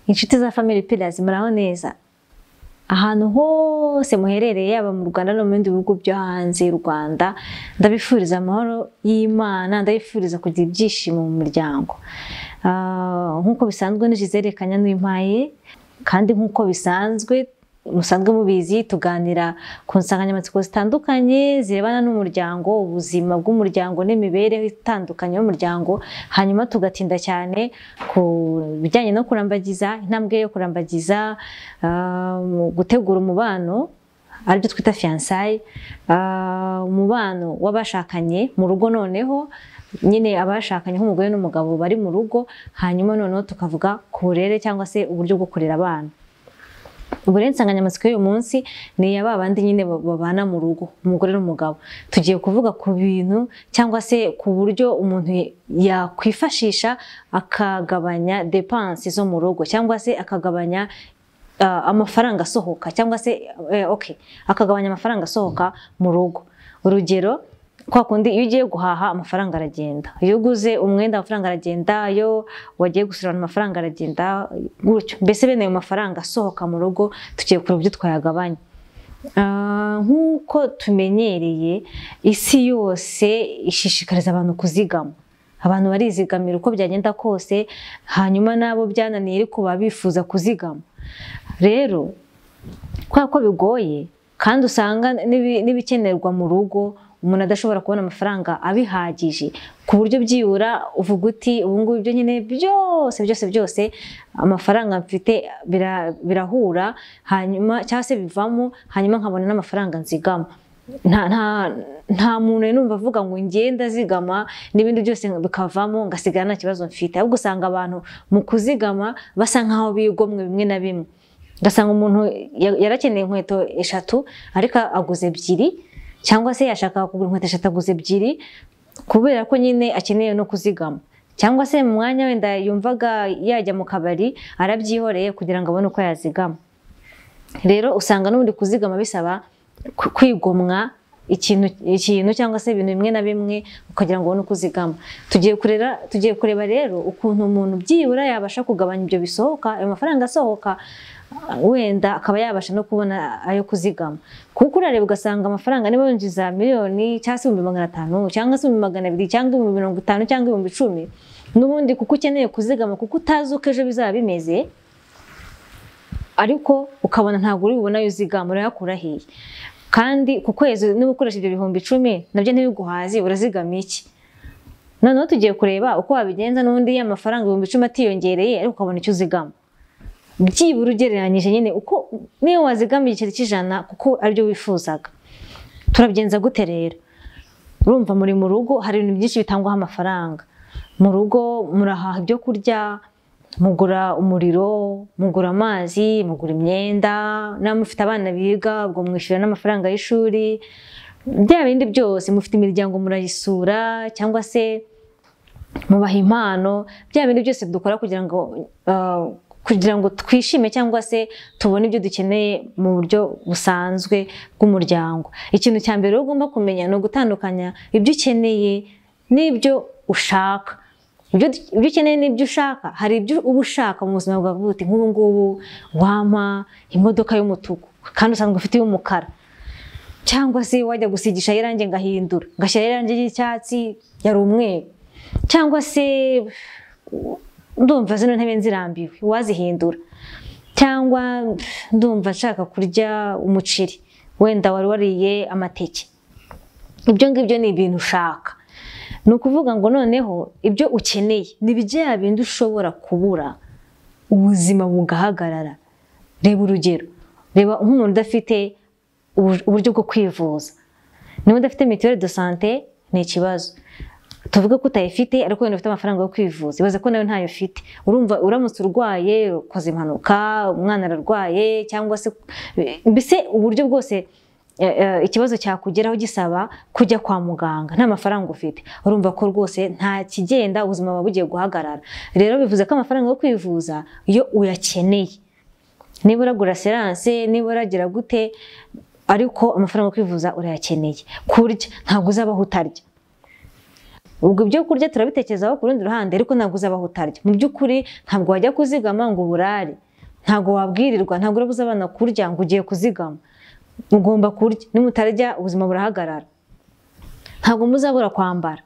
inshuti za family pillars muraho neza ahantu hose muherereye yaba mu rwanda no mu bindi bihugu byo hanze y'u rwanda ndabifuriza amahoro y'imana ndabifuriza kugira ibyishimo mu muryango Ah, nk'uko bisanzwe ni gisele kanyanuyimpaye kandi nk'uko bisanzwe musanzwe mubizi tuganira ku nsanganyamatsiko zitandukanye zirebana n'umuryango ubuzima bw'umuryango n'imibereho itandukanye y'umuryango hanyuma tugatinda cyane ku bijyanye no kurambagiza intambwe yo kurambagiza ah, mu gutegura umubano aribyo twita fiyansayi umubano w'abashakanye mu rugo noneho nyine abashakanye nk'umugore n'umugabo bari mu rugo hanyuma noneho tukavuga ku burere cyangwa se uburyo bwo kurera abana ubure insanganyamatsiko y'uyu munsi ni iya ba bandi nyine babana mu rugo umugore n'umugabo tugiye kuvuga ku bintu cyangwa se ku buryo umuntu yakwifashisha akagabanya depansi zo mu rugo cyangwa se akagabanya ah, amafaranga asohoka cyangwa se eh, okay, akagabanya amafaranga asohoka mu rugo urugero kwa kundi iyo ugiye guhaha amafaranga aragenda iyo uguze umwenda amafaranga aragenda iyo wagiye gusura abantu amafaranga aragenda gutyo mbese bene ayo mafaranga asohoka mu rugo tugiye kureba uburyo twayagabanya Ah, nk'uko tumenyereye isi yose ishishikariza abantu kuzigama abantu barizigamira uko byagenda kose hanyuma n'abo byananiye ariko baba bifuza kuzigama rero kubera ko bigoye kandi usanga n'ibi- n'ibikenerwa mu rugo umuntu adashobora kubona amafaranga abihagije ku buryo byibura uvuga uti ubu ngubu ibyo nyine byose byose byose amafaranga mfite bira- birahura hanyuma cyangwa se bivamo hanyuma nkabona n'amafaranga nzigama nta nta nta muntu numva avuga ngo ngenda zigama n'ibindi byose bikavamo ngasigara nta kibazo mfite ahubwo usanga abantu mu kuzigama basa nkaho bigomwe bimwe na bimwe ugasanga umuntu ya- yarakeneye inkweto eshatu ariko aguze ebyiri cyangwa se yashakaga kugura inkweto eshatu aguze ebyiri kubera ko nyine akeneye no kuzigama cyangwa se mu mwanya wenda yumvaga yajya mu kabari arabyihoreye kugira ngo abone uko yazigama rero usanga n'ubundi kuzigama bisaba ku- kwigomwa ikintu ikintu cyangwa se ibintu bimwe na bimwe ukagira ngo ubone uko uzigama tugiye kurera tugiye kureba rero ukuntu umuntu byibura yabasha kugabanya ibyo bisohoka ayo mafaranga asohoka ah, wenda akaba yabasha no kubona ayo kuzigama kuko urareba ugasanga amafaranga niba yinjiza miliyoni cyangwa se ibihumbi magana atanu cyangwa se ibihumbi magana abiri cyangwa ibihumbi mirongo itanu cyangwa ibihumbi icumi n'ubundi kuko ukeneye kuzigama kuko utazi uko ejo bizaba bimeze ariko ukabona ntabwo uri bubona ayo uzigama urayakura hehe kandi ku kwezi niba ukoresha ibyo bihumbi icumi nabyo ntibiguhaze urazigama iki noneho tugiye kureba uko wabigenza n'undi ya mafaranga ibihumbi icumi atiyongereye ariko ukabona icyo uzigama byibura ugereranyije nyine uko niyo wazigama igiceri cy'ijana kuko aribyo wifuzaga turabigenza gute rero urumva muri mu rugo hari ibintu byinshi bitangwaho amafaranga mu rugo murahaha ibyo kurya mugura umuriro mugura amazi mugura imyenda namwe mufite abana biga ubwo mwishyura n'amafaranga y'ishuri bya bindi byose mufite imiryango murayisura cyangwa se mubaha impano bya bindi byose dukora kugira ngo ah, kugira ngo twishime cyangwa se tubone ibyo dukeneye mu buryo busanzwe bw'umuryango ikintu cya mbere rero ugomba kumenya ni ugutandukanya ibyo ukeneye n'ibyo ushaka ibyo ibyo ukeneye n'ibyo ushaka hari ibyo uba ushaka mu buzima bwawe buti nk'ubu ngubu wampa imodoka y'umutuku kandi usanzwe ufite iy'umukara cyangwa se wajya gusigisha irangi ngahindura ngashyira irangi ry'icyatsi yari umweru cyangwa se ndumva zino ntebe nzirambiwe wazihindura cyangwa pff, ndumva nshaka kurya umuceri wenda wari wariye amateke ibyo ngibyo ni ibintu ushaka ni ukuvuga ngo noneho ibyo ukeneye ni bya bindi ushobora kubura ubuzima bugahagarara reba urugero reba nk'umuntu udafite ubu- uburyo bwo kwivuza niba udafite mituweli do sante ni ikibazo tuvuge ko utayifite ariko wenda ufite amafaranga yo kwivuza ibaze ko nawe ntayo ufite urumva uramutse urwaye ukoze impanuka umwana ararwaye cyangwa se mbese uburyo bwose eh, eh, ikibazo cyakugeraho gisaba kujya kwa muganga nta mafaranga ufite urumva ko rwose nta kigenda ubuzima buba bugiye guhagarara rero bivuze ko amafaranga yo kwivuza iyo uyakeneye niba uragura seranse niba uragira gute ariko amafaranga yo kwivuza urayakeneye kurya ntabwo uzabaho utarya ubwo ibyo kurya turabitekerezaho ku rundi ruhande ariko ntabwo uzabaho utarya mu by'ukuri ntabwo wajya kuzigama ngo uburare ntabwo wabwirirwa ntabwo urabuza abana kurya ngo ugiye kuzigama mugomba kurya nimutarya ubuzima burahagarara ntabwo muzabura kwambara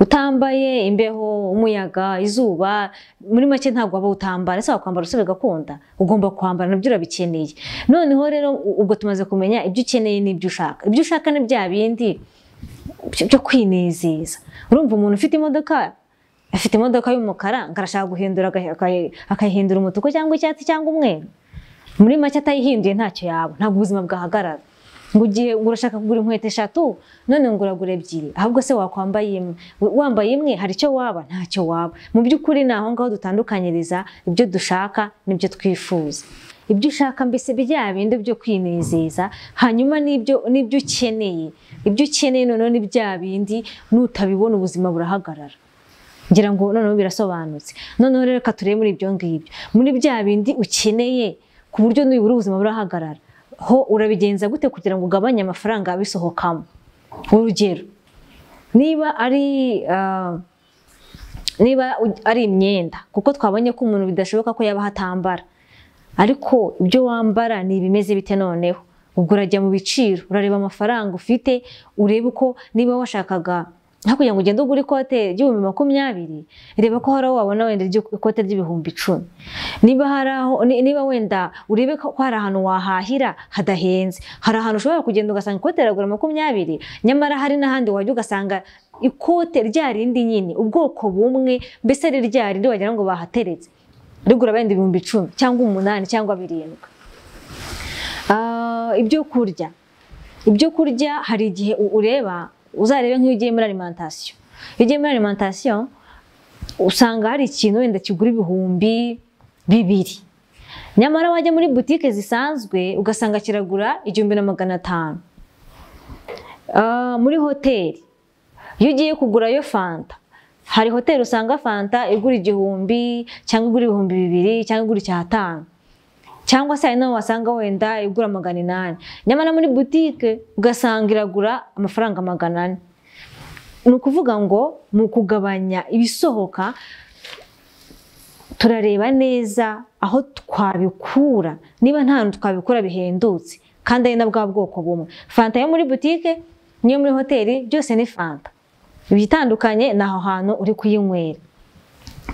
utambaye imbeho umuyaga izuba muri make ntabwo waba utambara ese wakwambara usore gakunda ugomba kwambara nabyo urabikeneye noneho rero ubwo tumaze kumenya ibyo ukeneye n'ibyo ushaka ibyo ushaka ni bya bindi byo kwinezeza urumva umuntu ufite imodoka afite imodoka y'umukara ngo arashaka guhindura akayihindura umutuku cyangwa icyatsi cyangwa umweru muri make atayihinduye ntacyo yaba ntabwo ubuzima bwahagarara ngo ugiye urashaka kugura inkweto eshatu none ngo uragura ebyiri ahubwo se wakwambaye imwe wambaye imwe hari icyo waba ntacyo waba mu by'ukuri ni aho ngaho dutandukanyiriza ibyo dushaka n'ibyo twifuza ibyo ushaka mbese bya bindi byo kwinezeza hanyuma n'ibyo n'ibyo ukeneye ibyo ukeneye noneho ni bya bindi nutabibona ubuzima burahagarara ngira ngo noneho birasobanutse noneho rero reka turebe muri ibyo ngibyo muri bya bindi ukeneye ku buryo nibura ubuzima burahagarara ho urabigenza gute kugira ngo ugabanye amafaranga abisohokamo urugero niba ari niba ari imyenda kuko twabonye ko umuntu bidashoboka ko yaba atambara ariko ibyo wambara ni ibimeze bite noneho ubwo urajya mu biciro urareba amafaranga ufite urebe uko niba washakaga hakurya ngo ugende ugura ikote ry'ibihumbi makumyabiri reba ko hari aho wabona wenda ikote ry'ibihumbi icumi niba hari aho niba wenda urebe ko hari ahantu wahahira hadahenze hari ahantu ushobora kugenda ugasanga ikote riragura makumyabiri nyamara hari n'ahandi wajya ugasanga ikote rya rindi nyine ubwoko bumwe mbese ari rya rindi wagira ngo bahateretse rigura wenda ibihumbi icumi cyangwa umunani cyangwa birindwi ibyo kurya ibyo kurya hari igihe ureba uzarebe nk'iyo ugiye muri alimantasiyo iyo ugiye muri alimantasiyo usanga hari ikintu wenda kigura ibihumbi bibiri nyamara wajya muri butike zisanzwe ugasanga kiragura igihumbi na magana atanu muri hoteli iyo ugiye kugurayo fanta hari hoteli usanga fanta igura igihumbi cyangwa igura ibihumbi bibiri cyangwa igura icyatanu cyangwa se hari n'aho wasanga wenda igura magana inani nyamara muri butike ugasanga iragura amafaranga magana ane ni ukuvuga ngo mu kugabanya ibisohoka turareba neza aho twabikura niba nta hantu twabikura bihendutse kandi ari na bwa bwoko bumwe fanta yo muri butike n'iyo muri hoteli byose ni fanta ibitandukanye ni aho hantu uri kuyinywera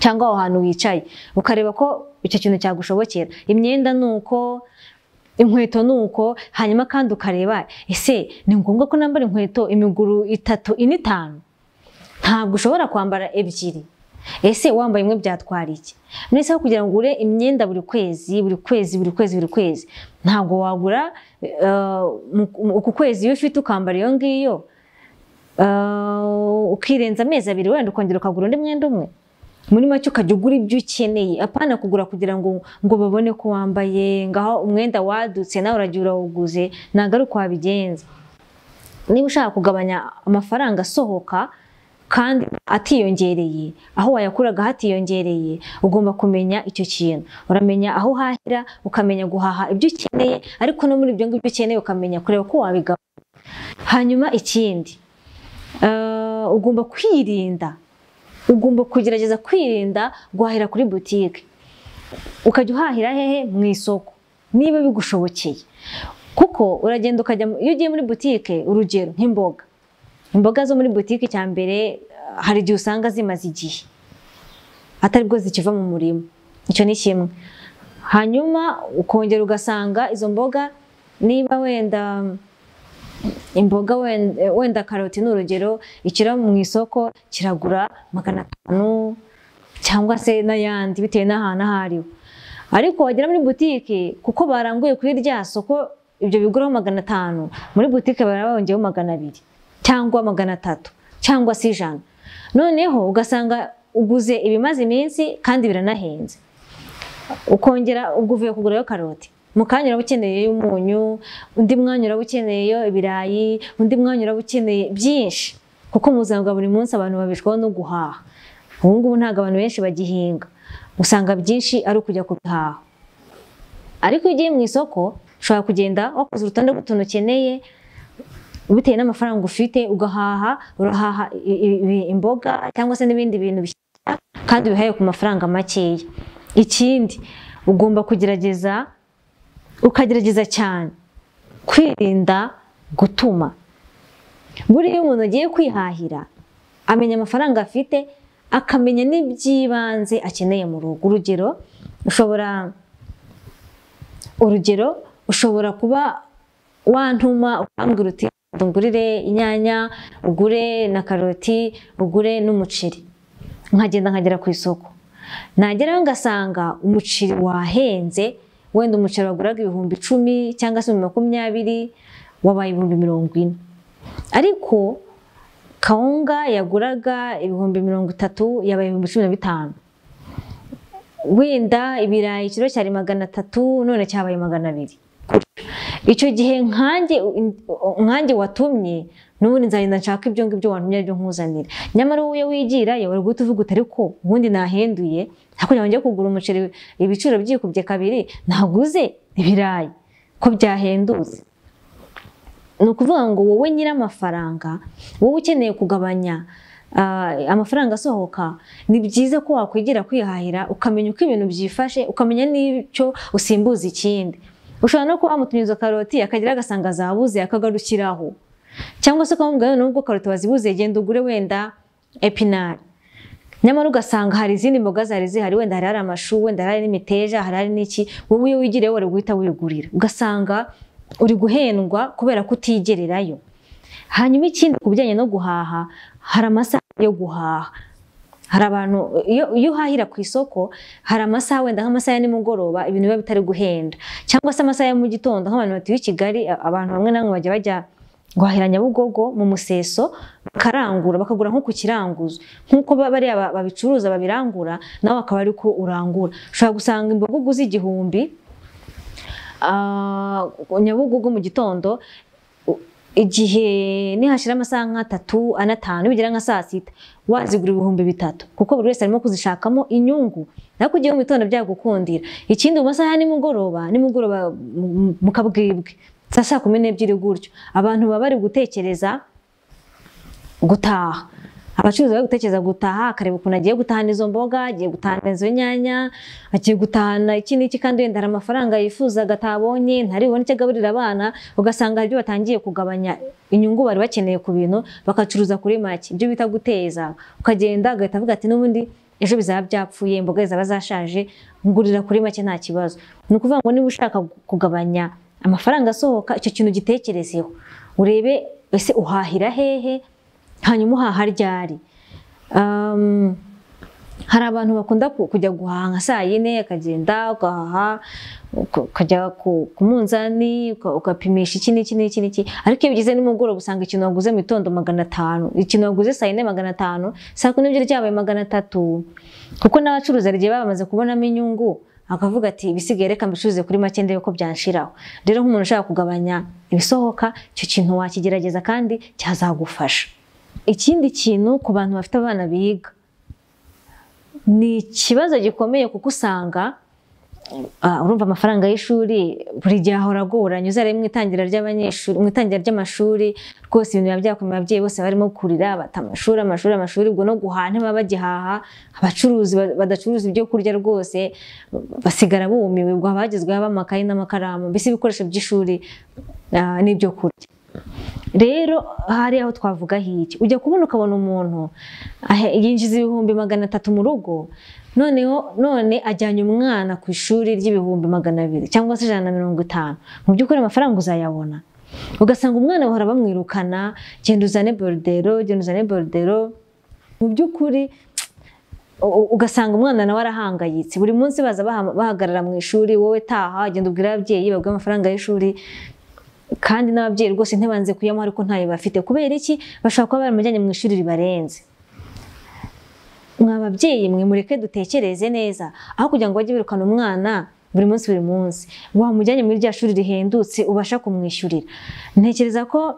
cyangwa aho hantu wicaye ukareba ko icyo kintu cyagushobokera imyenda ni uko inkweto ni uko hanyuma kandi ukareba ese ni ngombwa ko nambara inkweto imiguru itatu ine itanu ntabwo ushobora kwambara ebyiri ese wambaye imwe byatwara iki none se kugira ngo ugure imyenda buri kwezi buri kwezi buri kwezi buri kwezi ntabwo wagura uku kwezi iyo ufite ukambara iyo ngiyo ukirenza amezi abiri wenda ukongera ukagura undi mwenda umwe muri make ukajya ugura ibyo ukeneye apana kugura kugira ngo ngo babone ko wambaye ngaho umwenda wadutse nawe uragiye urawuguze ntabwo ari uko wabigenza niba ushaka kugabanya amafaranga asohoka kandi atiyongereye aho wayakuraga hatiyongereye ugomba kumenya icyo kintu uramenya aho uhahira ukamenya guhaha ibyo ukeneye ariko no muri ibyo ngibyo ukeneye ukamenya kureba ko wabigabanya hanyuma ikindi ugomba kwirinda ugomba kugerageza kwirinda guhahira kuri butike ukajya uhahira hehe mu isoko niba bigushobokeye kuko uragenda ukajya iyo ugiye muri butike urugero nk'imboga imboga zo muri butike cya mbere hari igihe usanga zimaze igihe atari bwo zikiva mu murima icyo ni kimwe hanyuma ukongera ugasanga izo mboga niba wenda imboga wenda karoti ni urugero ikiro mu isoko kiragura magana atanu cyangwa se n'ayandi bitewe n'ahantu aho ariho ariko wagera muri butike kuko baranguye kuri rya soko ibyo biguraho magana atanu muri butike baraba bongeyeho magana abiri cyangwa magana atatu cyangwa se ijana noneho ugasanga uguze ibimaze iminsi kandi biranahenze ukongera ubwo uvuye kugurayo karoti mu kanya uraba ukeneye umunyu undi mwanya uraba ukeneyeyo ibirayi undi mwanya uraba ukeneye byinshi kuko mu buzima bwa buri munsi abantu babishwaho no guhaha ubu ngubu ntabwo abantu benshi bagihinga usanga byinshi ari ukujya kubihaha ariko iyo ugiye mu isoko ushobora kugenda wakoze urutonde rw'utuntu ukeneye bitewe n'amafaranga ufite ugahaha urahaha i- i- i- imboga cyangwa se n'ibindi bintu bishyashya kandi bihaye ku mafaranga makeya ikindi ugomba kugerageza ukagerageza cyane kwirinda gutuma buriya iyo umuntu agiye kwihahira amenya amafaranga afite akamenya n'iby'ibanze akeneye mu rugo urugero ushobora urugero ushobora kuba wantuma ukambwira uti ungurire inyanya ugure na karoti ugure n'umuceri nkagenda nkagera ku isoko nagerayo ngasanga umuceri wahenze wenda umuceri waguraga ibihumbi icumi cyangwa se ibihumbi makumyabiri wabaye ibihumbi mirongo ine ariko kawunga yaguraga ibihumbi mirongo itatu yabaye ibihumbi cumi na bitanu wenda ibirayi ikiro cyari magana atatu none cyabaye magana abiri icyo gihe nkanjye nkanjye watumye n'ubundi nzagenda nshaka ibyo ngibyo wantumye aribyo nkuzanira nyamara wowe iyo wigirayo uri guhita uvuga uti ariko ubundi nahenduye ntabwo njya kugura umuceri ibiciro byikubye kabiri naguze ibirayi ko byahendutse ni ukuvuga ngo wowe nyir'amafaranga wowe ukeneye kugabanya ah, amafaranga asohoka ni byiza ko wakwigira kwihahira ukamenya uko ibintu byifashe ukamenya n'icyo usimbuza ikindi ushobora no kuba wamutumiza karoti akagera agasanga zabuze akagarukiraho cyangwa se ukamubwira nubwo karoti wazibuze genda ugure wenda epinari nyamara ugasanga hari izindi mboga zari zihari wenda hari hari amashu wenda hari hari n'imiteja hari hari n'iki wowe iyo wigiriye wari guhita wigurira ugasanga uri guhendwa kubera ko utigererayo hanyuma ikindi ku bijyanye no guhaha hari amasaha yo guhaha hari abantu iyo iyo uhahira ku isoko hari amasaha wenda nk'amasaha ya nimugoroba ibintu biba bitari guhenda cyangwa se amasaha ya mu gitondo nk'abantu batuye i Kigali a- abantu bamwe na bamwe bajya bajya guhahira Nyabugogo mu museso bakarangura bakagura nko ku kiranguzo nk'uko ba- bariya ba- babicuruza babirangura nawe akaba ari ko urangura ushobora gusanga imboga uguze igihumbi ah, Nyabugogo mu gitondo u- igihe nihashira amasaha nk'atatu anatanu bigera nka saa sita wazigura ibihumbi bitatu kuko buri wese arimo kuzishakamo inyungu ariko ugiye mu gitondo byagukundira ikindi mu masaha ya nimugoroba nimugoroba mu- mu- mu kabwibwe saa saa kumi n'ebyiri gutyo abantu baba bari gutekereza gutaha abacuruzi bari gutekereza gutaha akareba ukuntu agiye gutahana izo mboga agiye gutahana izo nyanya agiye gutahana iki n'iki kandi wenda hari amafaranga yifuzaga atabonye ntaribone icyo agaburira abana ugasanga hari ibyo batangiye kugabanya inyungu bari bakeneye ku bintu bagacuruza kuri make ibyo bita guteza ukagenda agahita avuga ati n'ubundi ejo bizaba byapfuye imboga zaba zashaje ngurira kuri make nta kibazo ni ukuvuga ngo niba ushaka kugabanya amafaranga asohoka icyo kintu gitekerezeho urebe ese uhahira hehe hanyuma uhaha ryari Um, hari abantu bakunda ku- kujya guhaha nka saa yine akagenda ugahaha uka- ukajya ku ku munzani uka- ugapimisha iki n'iki n'iki n'iki ariko iyo bigize nimugoroba usanga ikintu waguze mu gitondo magana atanu ikintu waguze saa yine magana atanu saa kumi n'ebyiri ryabaye magana atatu kuko n'abacuruzi hari igihe baba bamaze kubonamo inyungu akavuga ati ibisigaye reka mbicuruze kuri make ndebe ko byanshiraho rero nk'umuntu ushaka kugabanya ibisohoka icyo kintu wakigerageza kandi cyazagufasha ikindi kintu ku bantu bafite abana biga ni ikibazo gikomeye kuko usanga ah, urumva amafaranga y'ishuri buri gihe ahora agoranye uzare mu itangira ry'abanyeshuri mu itangira ry'amashuri rwose ibintu biba byakomeye ababyeyi bose barimo kurira bata amashuri amashuri amashuri ubwo no guhaha ntibaba bagihaha abacuruzi ba- badacuruza ibyo kurya rwose basigara bumiwe ubwo abagezweho b'amakayi n'amakaramu mbese ibikoresho by'ishuri ah, n'ibyo kurya rero hari aho twavuga hiki ujya kubona ukabona umuntu ahe- yinjiza ibihumbi magana atatu mu rugo noneho none ajyanye umwana ku ishuri ry'ibihumbi magana abiri cyangwa se ijana na mirongo itanu mu by'ukuri amafaranga uzayabona ugasanga umwana bahora bamwirukana genda uzane borudero genda uzane borudero mu by'ukuri u- u- ugasanga umwana nawe arahangayitse buri munsi baza baha- bahagarara mu ishuri wowe taha genda ubwire ababyeyi babwe amafaranga y'ishuri kandi n'ababyeyi rwose ntibanze kuyamuha ariko ntayo bafite kubera iki bashobora kuba baramujyanye mu ishuri ribarenze mwa babyeyi mwe mureke dutekereze neza aho kugira ngo bajye birukana umwana buri munsi buri munsi wamujyanye muri rya shuri rihendutse ubasha kumwishyurira ntekereza ko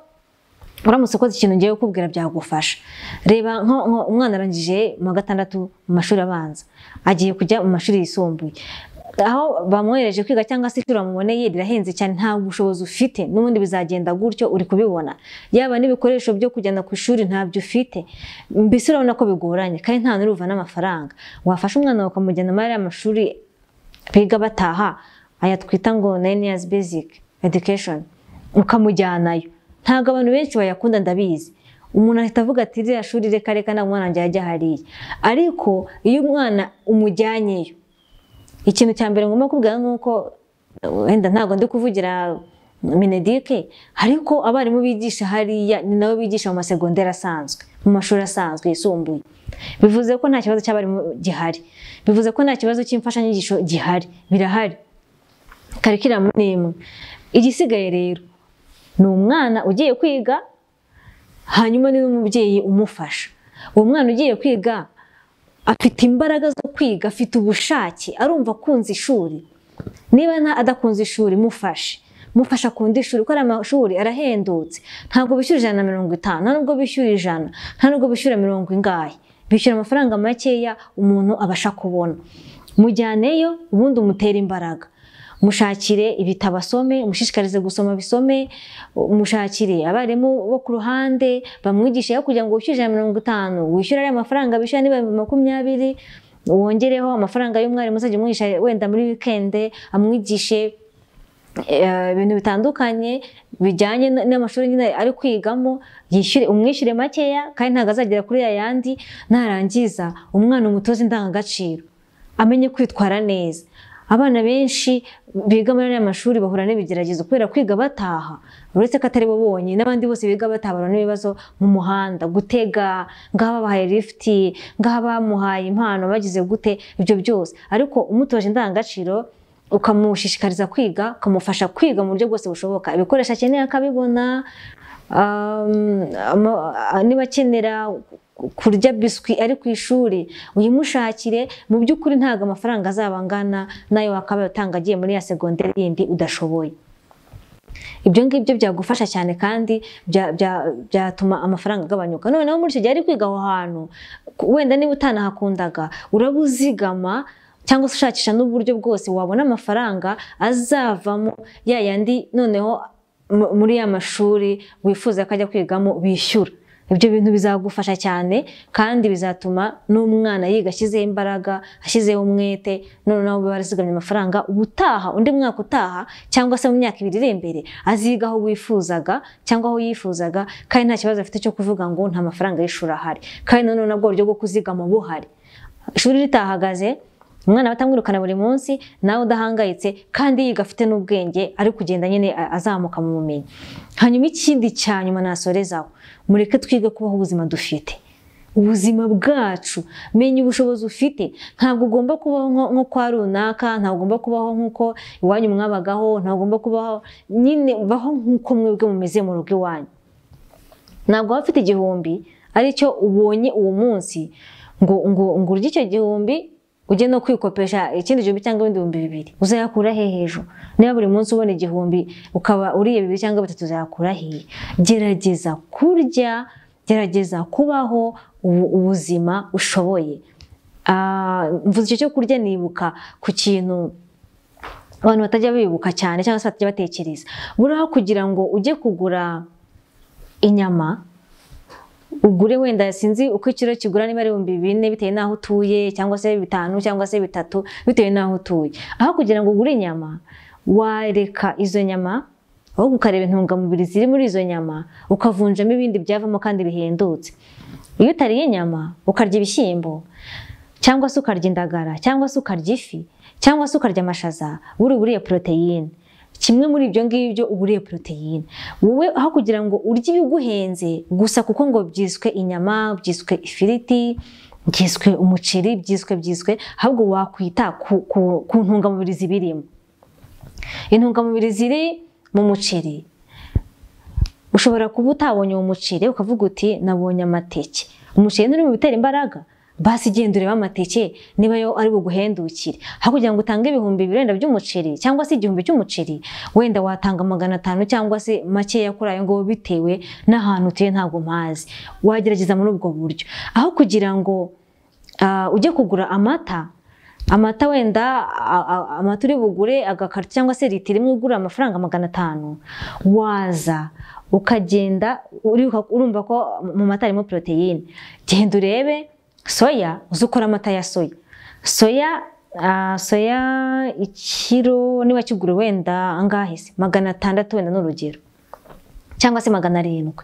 uramutse ukoze ikintu ngiye kukubwira byagufasha reba nko- nko umwana arangije mu wa gatandatu mu mashuri abanza agiye kujya mu mashuri yisumbuye aho bamwohereje kwiga cyangwa se ishuri bamuboneye rirahenze cyane nta bushobozi ufite n'ubundi bizagenda gutyo uri kubibona yaba n'ibikoresho byo kujyana ku ishuri ntabyo ufite mbese urabona ko bigoranye kandi nta n'uruva n'amafaranga wafasha umwana wawe ukamujyana muri ariya mashuri biga bataha aya twita ngo nine years basic education ukamujyanayo ntabwo abantu benshi bayakunda ndabizi umuntu ahita avuga ati ririya shuri reka reka nta mwana wanjye yajya hariya ariko iyo umwana umujyanyeyo ikintu cya mbere ngomba kubwira ni uko wenda ntabwo ndi kuvugira minedike ariko abarimu bigisha hariya ni nabo bigisha mu masegonderi asanzwe mu mashuri asanzwe yisumbuye bivuze ko nta kibazo cy'abarimu gihari bivuze ko nta kibazo cy'imfashanyigisho gihari birahari karikiramu ni imwe igisigaye rero ni umwana ugiye kwiga hanyuma ni n'umubyeyi umufasha uwo mwana ugiye kwiga afite imbaraga zo kwiga afite ubushake arumva akunze ishuri niba nta adakunze ishuri mufashe mufasha akunda ishuri kuko ariya mashuri arahendutse ntabwo bishyura ijana na mirongo itanu nta nubwo bishyura ijana nta nubwo bishyura mirongo ingahe bishyura amafaranga makeya umuntu abasha kubona mujyaneyo ubundi umutere imbaraga mushakire ibitabo asome mushishikarize gusoma bisome mushakire abarimu bo ku ruhande bamwigishe aho kugira ngo wishyure ijana na mirongo itanu wishyure ariya mafaranga bishyura niba makumyabiri wongereho amafaranga y'umwarimu uzajya umwigisha wenda muri wikende amwigishe eh, ibintu bitandukanye bijyanye n- n'amashuri nyine ari kwigamo yishyure umwishyure makeya kandi ntabwo azagera kuri yayandi narangiza umwana umutoza indangagaciro amenye kwitwara neza abana benshi biga muri ariya mashuri bahura n'ibigeragezo kubera kwiga bataha uretse ko atari bo bonyine n'abandi bose biga bataha bahura n'ibibazo mu muhanda gutega ngaha babahaye lifuti ngaha bamuhaye impano bagize gute ibyo byose ariko umutoje indangagaciro ukamushishikariza kwiga ukamufasha kwiga mu buryo bwose bushoboka ibikoresho akeneye akabibona Um, ama- a- niba akenera kurya biswi ari ku ishuri uyimushakire mu by'ukuri ntabwo amafaranga azaba angana nayo wakaba utanga agiye muri ya segonderi yindi udashoboye ibyo ngibyo byagufasha cyane kandi bya- bya- byatuma amafaranga agabanyuka noneho muri icyo gihe ari kwiga aho hantu ku- wenda niba utanahakundaga urabuzigama cyangwa se ushakisha n'uburyo bwose wabona amafaranga azavamo ya yandi noneho mu- muri ya mashuri wifuza ko ajya kwigamo bishyura ibyo bintu bizagufasha cyane kandi bizatuma n'umwana yiga ashyizeho imbaraga ashyizeho umwete noneho barazigamye amafaranga ubutaha undi mwaka utaha cyangwa se mu myaka ibiri iri imbere aziga aho wifuzaga cyangwa aho yifuzaga kandi nta kibazo afite cyo kuvuga ngo nta mafaranga y'ishuri ahari kandi noneho nabwo uburyo bwo kuzigama buhari ishuri ritahagaze umwana batamwirukana buri munsi nawe udahangayitse kandi yiga afite n'ubwenge ari kugenda nyine a- azamuka mu bumenyi hanyuma ikindi cya nyuma nasorezaho mureke twige kubaho ubuzima dufite ubuzima bwacu menya ubushobozi ufite ntabwo ugomba kubaho nko- nko kwa runaka ntabwo ugomba kubaho nk'uko iwanyu mwabagaho ntabwo ugomba kubaho nyine baho nk'uko mwebwe mumeze mu rugo iwanyu ntabwo waba ufite igihumbi aricyo ubonye uwo munsi ngo ngo ngo urye icyo gihumbi ujye no kwikopesha ikindi gihumbi cyangwa ibindi bihumbi bibiri uzayakura he hejuru niba buri munsi ubona igihumbi ukaba uriye bibiri cyangwa bitatu uzayakura hehe gerageza kurya gerageza kubaho ubu- ubuzima ushoboye Ah, mvuze icyo cyo kurya nibuka ku kintu abantu batajya bibuka cyane cyangwa se batajya batekereza buraho kugira ngo ujye kugura inyama ugure wenda sinzi uko ikiro kigura niba ari ibihumbi bine bitewe n'aho utuye cyangwa se bitanu cyangwa se bitatu bitewe n'aho utuye aho kugira ngo ugure inyama wareka izo nyama aho ukareba intungamubiri ziri muri izo nyama ukavunjamo ibindi byavamo kandi bihendutse iyo utariye inyama ukarya ibishyimbo cyangwa se ukarya indagara cyangwa se ukarya ifi cyangwa se ukarya amashaza buri uburiye poroteyine kimwe muri ibyo ngibyo uba uriye poroteyine wowe aho kugira ngo urye ibiguhenze gusa kuko ngo byiswe inyama byiswe ifiriti byiswe umuceri byiswe byiswe ahubwo wakwita ku, ku, ku ntungamubiri zibirimo intungamubiri ziri mu muceri ushobora kuba utabonye uwo muceri ukavuga uti nabonye amateke umuceri nturi mu bitera imbaraga basi genda urebe amateke niba yo ari buguhendukire aho kugira ngo utange ibihumbi bibiri wenda by'umuceri cyangwa se igihumbi cy'umuceri wenda watanga magana atanu cyangwa se makeya kuri ayo ngabo bitewe n'ahantu utuye ntabwo mpazi wagerageza muri ubwo buryo aho kugira ngo ah, ujye kugura amata amata wenda a- a- amata uri bugure agakaro cyangwa se litiro imwe ugura amafaranga magana atanu waza ukagenda uribuka- urumva ko mu mata harimo poroteyine genda urebe soya uze ukore amata ya soya soya ah, soya ikiro niba kigura wenda angahe se magana atandatu wenda ni urugero cyangwa se magana arindwi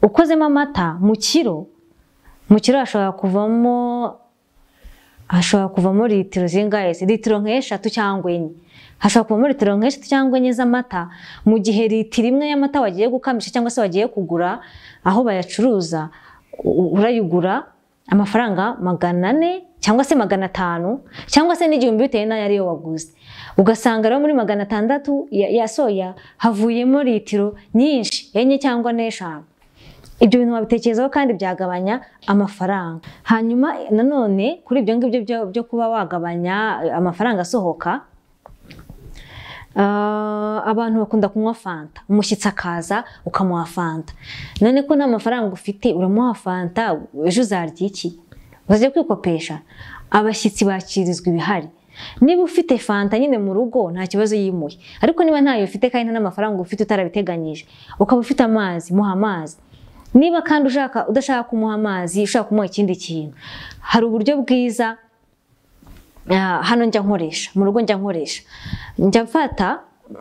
ukozemo amata mu kiro mu kiro hashobora kuvamo hashobora kuvamo litiro zingahe se litiro nk'eshatu cyangwa enye hashobora kuvamo litiro nk'eshatu cyangwa enye z'amata mu gihe litiro imwe y'amata wagiye gukamisha cyangwa se wagiye kugura aho bayacuruza u- urayigura amafaranga magana ane cyangwa se magana atanu cyangwa se n'igihumbi bitewe n'ayo ariyo waguze ugasanga rero muri magana atandatu ya ya soya havuyemo litiro nyinshi enye cyangwa n'eshanu ibyo bintu wabitekerezaho kandi byagabanya amafaranga hanyuma nanone kuri ibyo ngibyo byo- byo kuba wagabanya eh, amafaranga asohoka ah, abantu bakunda kunywa fanta umushyitsi akaza ukamuha fanta none ko nta mafaranga ufite uramuha fanta ejo uzarya iki uze kwikopesha abashyitsi bakirizwa ibihari niba ufite fanta nyine mu rugo nta kibazo yimuye ariko niba ntayo ufite kandi nta n'amafaranga ufite utarabiteganyije ukaba ufite amazi muha amazi niba kandi ushaka udashaka kumuha amazi ushaka kumuha ikindi kintu hari uburyo bwiza ah, hano njya nkoresha mu rugo njya nkoresha njya mfata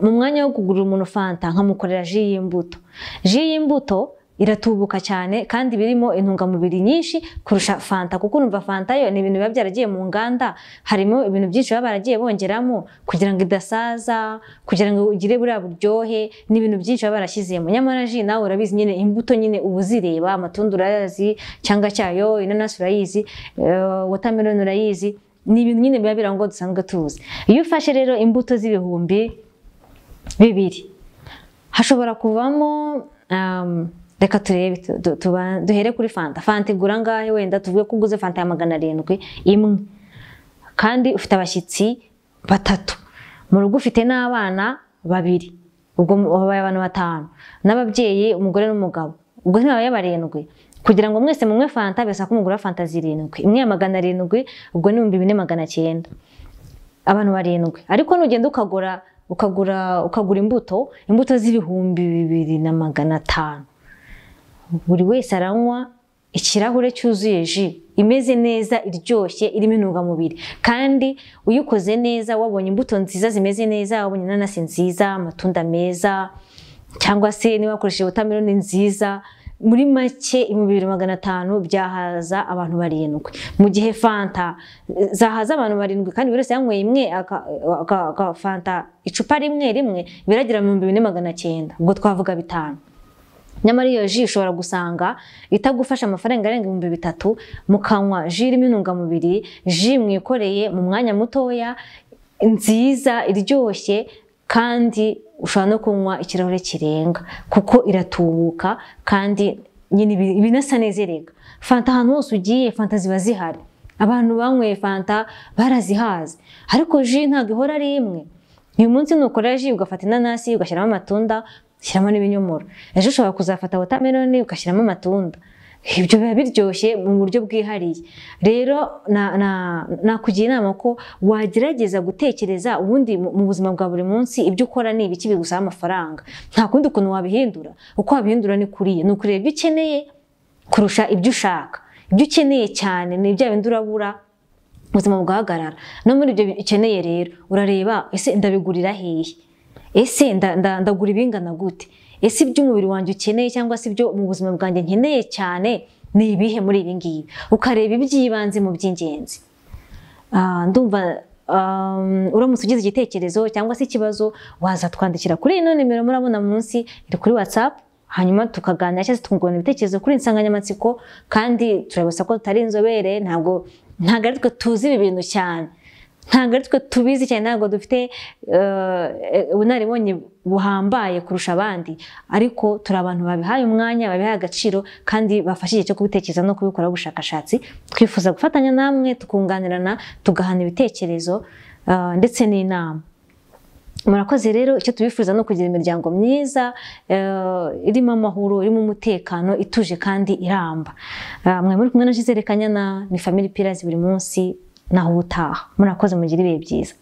mu mwanya wo kugurira umuntu fanta nkamukorera ji y'imbuto ji y'imbuto iratubuka cyane kandi iba irimo intungamubiri nyinshi kurusha fanta kuko urumva fanta yo ni ibintu biba byaragiye mu nganda harimo ibintu byinshi baba baragiye bongeramo kugira ngo idasaza kugira ngo ugire buriya buryohe n'ibintu byinshi baba barashyizemo nyamara ji nawe urabizi nyine imbuto nyine uba uzireba amatunda urayazi cyangwa cyayo inanasi urayizi eh, watermelon urayizi ni ibintu nyine biba birangoye dusanzwe tuzi iyo ufashe rero imbuto z'ibihumbi bibiri hashobora kuvamo um, reka turebe tu- tu- tuba- duhere kuri fanta fanta igura angahe wenda tuvuge ko uguze fanta ya magana arindwi imwe kandi ufite abashyitsi batatu mu rugo ufite n'abana babiri ubwo mu- babaye abantu batanu n'ababyeyi umugore n'umugabo ubwo ntibabaye barindwi kugira ngo mwese munywe fanta birasa ko mugura fanta zirindwi imwe ya magana arindwi ubwo ni ibihumbi bine magana cyenda abantu barindwi ariko nugenda ukagura ukagura ukagura imbuto imbuto z'ibihumbi bibiri na magana atanu buri wese aranywa ikirahure cyuzuye ji imeze neza iryoshye irimo intungamubiri kandi uyikoze neza wabonye imbuto nziza zimeze neza wabonye inanasi nziza amatunda meza cyangwa se niba wakoresheje wotameloni nziza muri make ibihumbi bibiri magana atanu byahaza abantu barindwi mu gihe fanta eh, zahaza abantu barindwi kandi buri wese yanyweye imwe aka- aka- aka- fanta icupa rimwe rimwe biragera mu bihumbi bine magana cyenda ubwo twavuga bitanu nyamara iyo ji ushobora gusanga itagufasha amafaranga arenga ibihumbi bitatu mukanywa ji irimo intungamubiri ji mwikoreye mu mwanya mutoya nziza iryoshye kandi ushobora no kunywa ikirahure kirenga kuko iratubuka kandi nyine ibi- ibinasa neza erega fanta ahantu hose ugiye fanta ziba zihari abantu banyweye fanta barazihaze ariko ji ntabwo ihora ari imwe uyu munsi nukora ji ugafata inanasi ugashyiramo amatunda ugashyiramo n'ibinyomoro ejo ushobora kuzafata wotameloni ugashyiramo amatunda ibyo biba biryoshye mu buryo bwihariye rero na- na- nakugira inama ko wagerageza gutekereza ubundi mu mu buzima bwa buri munsi ibyo ukora ni ibiki bigusaba amafaranga nta kundi kuntu wabihindura uko wabihindura ni kuriya ni ukureba ibyo ukeneye kurusha ibyo ushaka ibyo ukeneye cyane ni bya bindi urabura ubuzima bugahagarara no muri ibyo ukeneye rero urareba ese ndabigurira hehe ese nda- nda- ndagura ibingana gute ese iby'umubiri wanjye ukeneye cyangwa se ibyo mu buzima bwanjye nkeneye cyane ni ibihe muri ibi ngibi ukareba iby'ibanze mu by'ingenzi Ah, ndumva um, uramutse ugize igitekerezo cyangwa se ikibazo waza twandikira kuri ino nimero murabona munsi iri kuri whatsapp hanyuma tukaganira cyangwa se tukungurana ibitekerezo kuri iyi nsanganyamatsiko kandi turabasa ko tutari inzobere ntabwo ntabwo ari twe tuzi ibi bintu cyane ntabwo ari twe tubizi cyane ntabwo dufite eh, eh, ubunararibonye buhambaye kurusha abandi ariko turi abantu babihaye umwanya babihaye agaciro kandi bafashe igihe cyo kubitekereza no kubikoraho ubushakashatsi twifuza gufatanya namwe tukunganirana tugahana ibitekerezo eh, ndetse n'inama murakoze rero icyo tubifuza no kugira imiryango myiza eh, irimo amahoro irimo umutekano ituje kandi iramba Ah, mwari muri kumwe na Gisele Kanyana ni family pillars buri munsi naho ubutaha murakoze mugire ibihe byiza